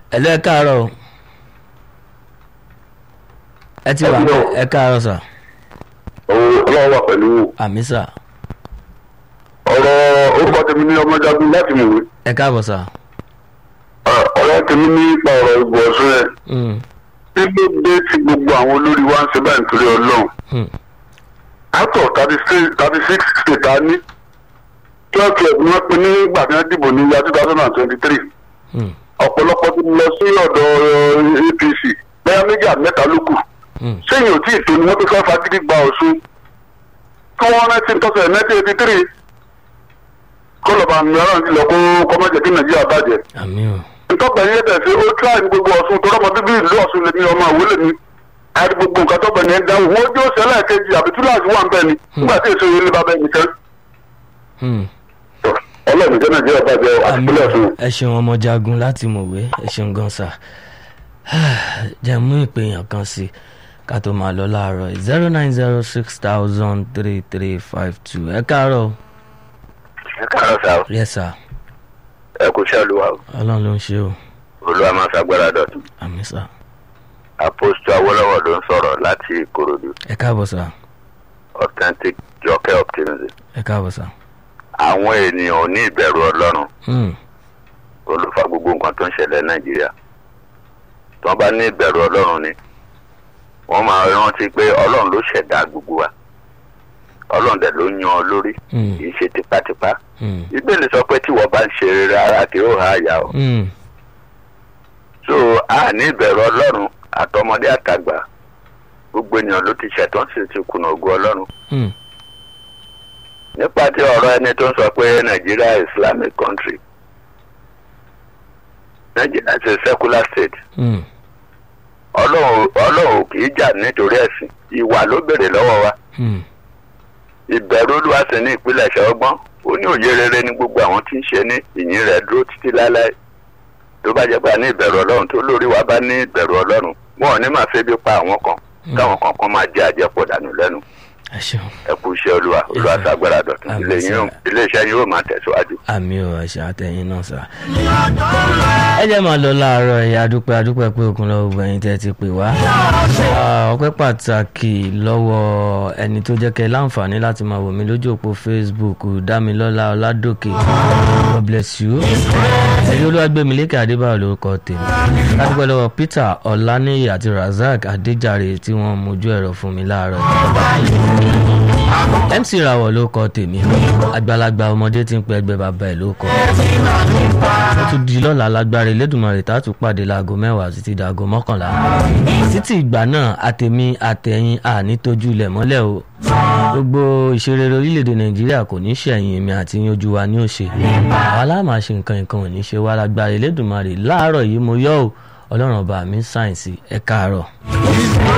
ẹ̀lọ́ ẹ káàárọ̀ o ẹ ti wà Ẹ kúrò. ẹ káàárọ̀ sà ọlọ́wọ́ wà pẹ̀lú àmì sà ọ̀rọ̀ orúkọ tèmi ní ọmọjagun láti mọ̀wé ẹ káàbọ̀ sà. ọ̀rọ̀ tèmi nípa ọ̀rọ̀ ìbò ọ̀sùn yẹn Mm, kí ló dé tí gbogbo àwọn olórí wa ń ṣe báyìí nítorí ọlọ́run mm, out of thirty six thirty six state a ní twelve twelve ni wọ́n pín ní ìgbà tí wọ́n dìbò ní year two thousand and twenty three mm, ọ̀pọ̀lọpọ̀ ti lọ sí ọ̀dọ̀ eh, apc bẹ́ẹ̀ méjì àti mẹ́ta ló kù mm. sẹ́yìn ò tí ì tó ni wọ́n tó fẹ́ fagídí gba ọ̀ṣun kí wọ́n rántí tọ́sẹ̀ nineteen eighty three kọlọ̀bà mìíràn ti lọ kó kọ́mọ́jẹ̀ kí nàìjíríà bàjẹ́ àmì o ntọ́gbà yẹn tẹ̀sí ó tíra ní gbogbo ọ̀ṣun tó rọ́mọ bíbí ìlú ọ̀ṣun lèmi ọmọ àwòlé mi àti gbogbo nǹkan tọ́gbà yẹn dáhùn wọ́n jó sẹ́lẹ̀ kejì àbí túláàsì wà ń bẹ̀ ni nígbà tí èso yẹn lè bá bẹ́ẹ̀ nìkan Mm. ọlọ́run jẹ́ nàìjíríà bàjẹ́ àti àmì ìpínlẹ̀ ọ̀ṣun. ẹ ṣeun ọmọ jagun láti mọ̀wé ẹ ṣeun gan sà jẹ́ mú ìpèyàn kan sí i ká tó máa lọ láàárọ̀ zero nine zero six thousand three three five two ẹ káàárọ̀ o. ẹ káàárọ̀ sá o yes sir ẹ kú iṣẹ́ olúwa o ọlọ́run ló ń ṣe o olúwa máa ṣàgbára dọ̀tun àmì sà apostu awolowo ló ń sọ̀rọ̀ láti ìkòròdú ẹ káàbọ̀ sà authentic jọkẹ́ optimism ẹ káàbọ̀ sà. àwọn ènìyàn ò ní ìbẹ̀rù ọlọ́run Mm, olùfà gbogbo nǹkan tó ń ṣẹlẹ̀ nàìjíríà tí wọ́n bá ní ìbẹ̀rù ọlọ́run ni wọ́n máa rántí pé ọlọ́run ló ṣẹ̀dá gbogbo wa ọlọ́run dẹ̀ ló yan ọ lórí mm, kì í ṣe tipátipá mm, ìbéèrè sọ pé tí wọ́n bá ń ṣe rere ara kì í há àyà o mm. so a ní ìbẹ̀rù ọlọ́run àtọmọdé àtàgbà gbogbo ènìyàn ló ti ṣẹ̀tàn sí ti kùnà ògùn ọlọ́run Mm, nípa tí ọ̀rọ̀ ẹni tó ń sọ pé nàìjíríà is islamic country nàìjíríà is a secular state mm, ọlọ́run ọlọ́run kì í jà nítorí ẹ̀sìn ìwà ló béèrè lọ́wọ́ wa mm. ìbẹ̀rù olúwa sì ní ìpínlẹ̀ ṣọ́gbọ́n ó ní òye rere ní gbogbo àwọn tí ń ṣe ní ìyìn rẹ̀ dúró títí láláì tó bá jẹ́ pé a ní ìbẹ̀rù ọlọ́run tó lórí wa bá ní ìbẹ̀rù ọlọ́run wọn ò ní máa febi pa àwọn kan káwọn kan kan máa jẹ àjẹpọ̀ dànù lẹ́nu ẹ ṣeun ẹ kú iṣẹ́ olúwa olúwa sir. ṣàgbára dọ̀tun Àmín, ilé yín yóò- sir. ilé iṣẹ́ yín yóò máa tẹ̀síwájú. àmì ò ẹ̀ṣẹ̀ àtẹ̀yìn náà sà. ẹ jẹ́ máa lọ láàárọ̀ ẹ̀yà adúpẹ́ adúpẹ́ pé òkun lọ́wọ́ gbogbo ẹ̀yin tẹ́ ti pè wá. Ah, ọpẹ́ pàtàkì lọ́wọ́ ẹni tó jẹ́ kẹ́ láǹfààní láti máa wò mí lójú òpó facebook dámilọ́lá ọládòkè god bless you. ẹ̀rí olúwàgbẹ̀mílẹ́kẹ̀ adébáyọ̀ lórúkọ tèmi. adúpẹ́ lọ́wọ́ peter ọláníyì àti razak adéjàre tí wọ́n mójú ẹ̀rọ fún mi láàárọ̀ mc rawọ ló kọ tèmi àgbàlagbà ọmọdé tí ń pe ẹgbẹ́ bàbá ẹ̀ ló kọ ó tún di lọ́la lágbára Elédùmarè tá a tún pàdé láago mẹ́wàá títí dàgọ́ mọ́kànlá títí ìgbà náà àtẹ̀mí àtẹ̀yìn àní tójú ilẹ̀ mọ́lẹ̀ o gbogbo ìṣerere orílẹ̀-èdè Nàìjíríà kò ní ṣẹ̀yìn èmi àti yín ojú wa ní òṣè àwa láàmà ṣe nǹkan nǹkan ò ní ṣe wá lágbára Elédùmarè láàárọ̀ yìí mo yọ̀ ọ́ Ọlọ́run ọba mi sáyẹ̀nsì ẹ̀ káàárọ̀.